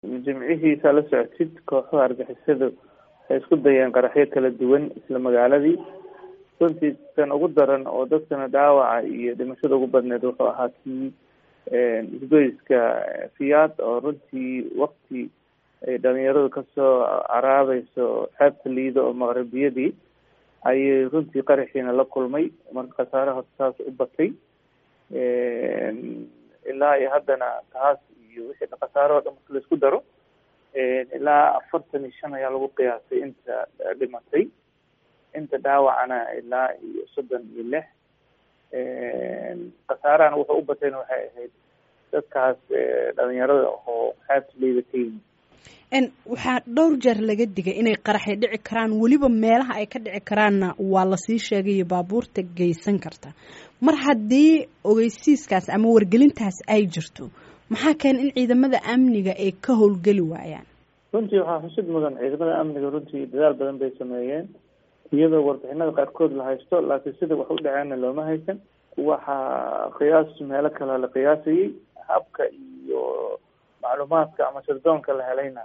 jimcihiisa la socotid kooxaha argixisadu waxay isku dayeen qaraxyo kala duwan isla magaaladii runtii kan ugu daran oo dadkana dhaawaca iyo dhimashada ugu badneed wuxuu ahaa kii isgoyska fiyaad oo runtii wakti ay dhalinyaradu kasoo caraabeyso xeebta liido oo maqribiyadii ayay runtii qaraxiina la kulmay marka khasaare horta saas u batay ilaa iyo haddana taas iyo wixii khasaare oo dhan marka laisku daro ilaa afartan iyo shan ayaa lagu qiyaasay inta dhimatay inta dhaawacana ilaa iyo soddon iyo lix khasaarahana wuxuu u batayna waxay ahayd dadkaas dhalinyarada oo xeebta liida ka yimid waxaa dhowr jeer laga digay inay qaraxay dhici karaan weliba meelaha ay ka dhici karaanna waa lasii sheegayo baabuurta geysan karta mar haddii ogeysiiskaas ama wargelintaas ay jirto maxaa keena in ciidamada amniga ay ka howlgeli waayaan runtii waxaa xusid mudan ciidamada amniga runtii dadaal badan bay sameeyeen iyadoo warbixinada qaarkood la haysto laakiin sida wax u dhaceenna looma haysan waxaa qiyaas meelo kale la qiyaasayay habka iyo macluumaadka ama sirdoonka la helayna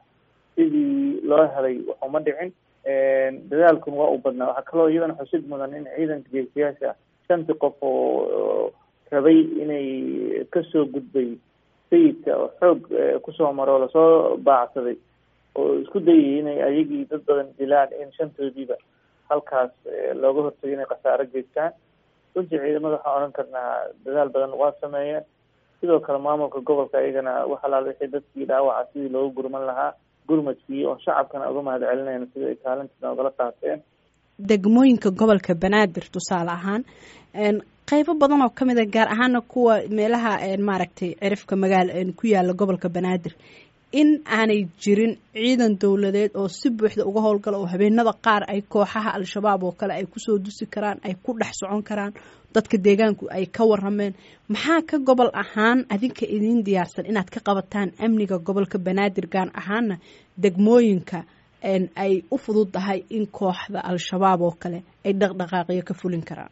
sidii loo helay waxuma dhicin dadaalkun waa u badnaa waxaa kaloo iyadana xusid mudan in ciidanka geesiyaasha shantii qof oo rabay inay kasoo gudbay sayidka oo xoog kusoo maro lasoo baacsaday oo isku dayay inay ayagii dad badan dilaan in shantoodiiba halkaas looga hortagay inay khasaaro geystaan runtii ciidamada waxaan odhan karnaa dadaal badan waa sameeyeen sidoo kale maamulka gobolka iyagana wax alaal wixii dadkii dhaawaca sidii loogu gurman lahaa gurmadkii oo shacabkana uga mahad celinayna sida ay kaalintiina ogala qaateen degmooyinka gobolka banaadir tusaale ahaan qeybo badan oo kamid a gaar ahaana kuwa meelaha maaragtay cirifka magaal ku yaala gobolka banaadir in aanay jirin ciidan dowladeed oo si buuxda uga howlgala oo habeenada qaar ay kooxaha al-shabaab oo kale ay kusoo dusi karaan ay ku dhex socon karaan dadka deegaanku ay ka warameen maxaa ka gobol ahaan adinka idiin diyaarsan inaad ka qabataan amniga gobolka banaadir gaar ahaana degmooyinka ay u fududdahay in kooxda al-shabaab oo kale ay dhaqdhaqaaqiyo ka fulin karaan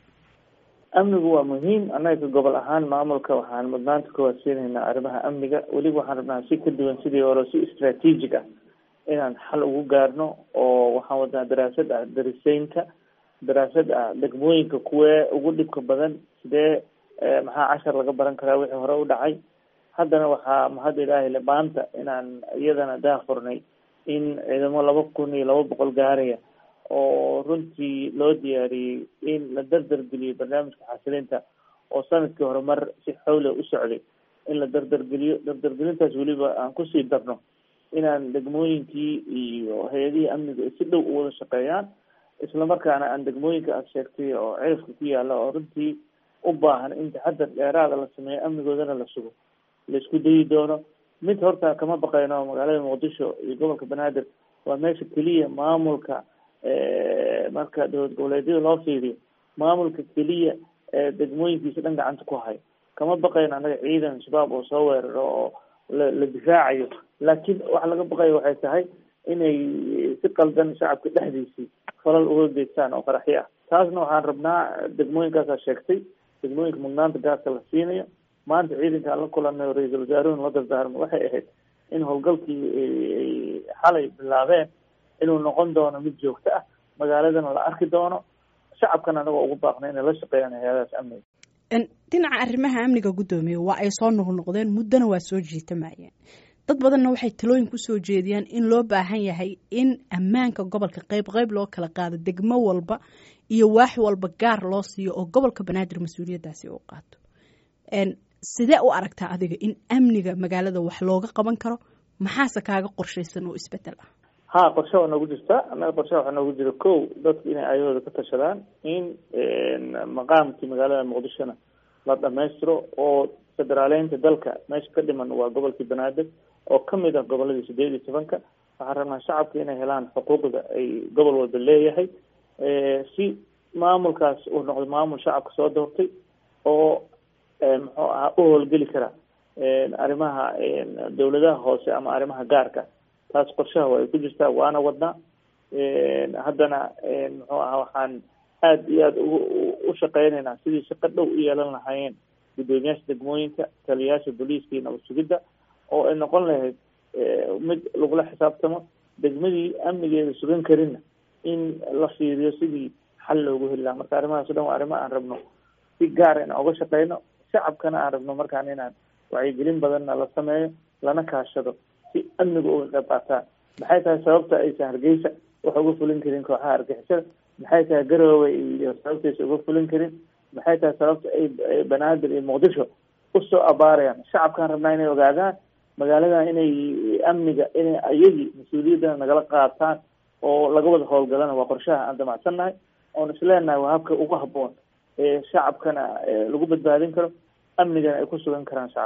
amnigu waa muhiim annaga gobol ahaan maamulka waxaan mudnaanta kuwaad siinaynaa arrimaha amniga weliba waxaan rabnaa si ka duwan sidii hore si istraatiijig ah inaan xal ugu gaarno oo waxaan wadnaa daraasad ah dariseynka daraasad ah degmooyinka kuwee ugu dhibka badan sidee maxaa cashar laga baran karaa wixii hore u dhacay haddana waxaa mahad ilaahi le maanta inaan iyadana daafurnay in ciidamo laba kun iyo laba boqol gaaraya oo runtii loo diyaariyey in la dardargeliyo barnaamijka xasilinta oo sanadkii hore mar si xawle u socday in la dardargeliyo dardargelintaas weliba aan kusii darno inaan degmooyinkii iyo hay-adihii amniga si dhow u wada shaqeeyaan islamarkaana aan degmooyinka aada sheegtay oo cirifka ku yaala oo runtii u baahan in taxadar dheeraada la sameeyo amnigoodana la sugo la isku dayi doono mid horta kama baqayno magaalada muqdisho iyo gobolka banaadir waa meesha keliya maamulka marka dowlad goboleedyada loo fiiriyo maamulka keliya degmooyinkiisa dhan gacanta ku hayo kama baqayno annaga ciidan shabaab oo soo weeraro oo la la difaacayo laakiin waxa laga baqayo waxay tahay inay si qaldan shacabka dhexdiisii falal uga geystaan oo qaraxyo ah taasna waxaan rabnaa degmooyinkaasaa sheegtay degmooyinka mudnaanta gaaska la siinayo maanta ciidanka aan la kulanay oo ra-iisul wasaaruhuna la dardaarmo waxay ahayd in howlgalkii xalay bilaabeen inuu noqon doono mid joogto ah magaaladana la arki doono shacabkana anagoo ugu baaqna inay la shaqeeyaan hay-adahaas amniga dhinaca arrimaha amniga guddoomiye waa ay soo noqnoqdeen muddona waa soo jiitamayeen dad badanna waxay talooyin kusoo jeediyaan in loo baahan yahay in ammaanka gobolka qeyb qeyb loo kala qaado degmo walba iyo waax walba gaar loo siiyo oo gobolka banaadir mas-uuliyaddaasi uu qaato sidee u aragtaa adiga in amniga magaalada wax looga qaban karo maxaase kaaga qorshaysan oo isbedel ah ha qorshe waa noogu jirta annaga qorshe waxaa noogu jira ko dadku inay ayahooda ka tashadaan in maqaamkii magaalada muqdishona la dhamaystiro oo federaaleynta dalka meesha ka dhiman waa gobolkii banaadir oo kamid ah goboladii sideed iyo tobanka waxaan rabnaa shacabka inay helaan xuquuqda ay gobol walba leeyahay si maamulkaas uu noqdo maamul shacabka soo doortay oo muxuu ahaa u howlgeli kara arrimaha dawladaha hoose ama arrimaha gaarka taas qorshaha waa ay ku jirtaa waana wadnaa haddana muxuu ahaa waxaan aada iyo aada u shaqeynaynaa sidii shaqo dhow u yeelan lahaayeen guddoomiyaasha degmooyinka taliyayaasha booliiska iyo nabad sugidda oo ay noqon lahayd mid lagula xisaabtamo degmadii amnigeeda sugan karinna in la fiiriyo sidii xal loogu heli lahaa marka arrimahaas o dhan waa arrimo aan rabno si gaara inaan uga shaqeyno shacabkana aan rabno markaan inaan wacyigelin badanna la sameeyo lana kaashado si amniga uga qayb qaataan maxay tahay sababta aysan hargeysa wax uga fulin karin kooxaha argixisada maxay tahay garowe iyo sababtaysa uga fulin karin maxay tahay sababta ay banaadir iyo muqdisho usoo abaarayaan shacabkaan rabnaa inay ogaadaan magaaladan inay amniga inay ayagii mas-uuliyaddana nagala qaataan oo laga wada howlgalana waa qorshaha aan damacsannahay oon isleenahay waa habka ugu habboon ee shacabkana lagu badbaadin karo amnigana ay ku sugan karaan shacab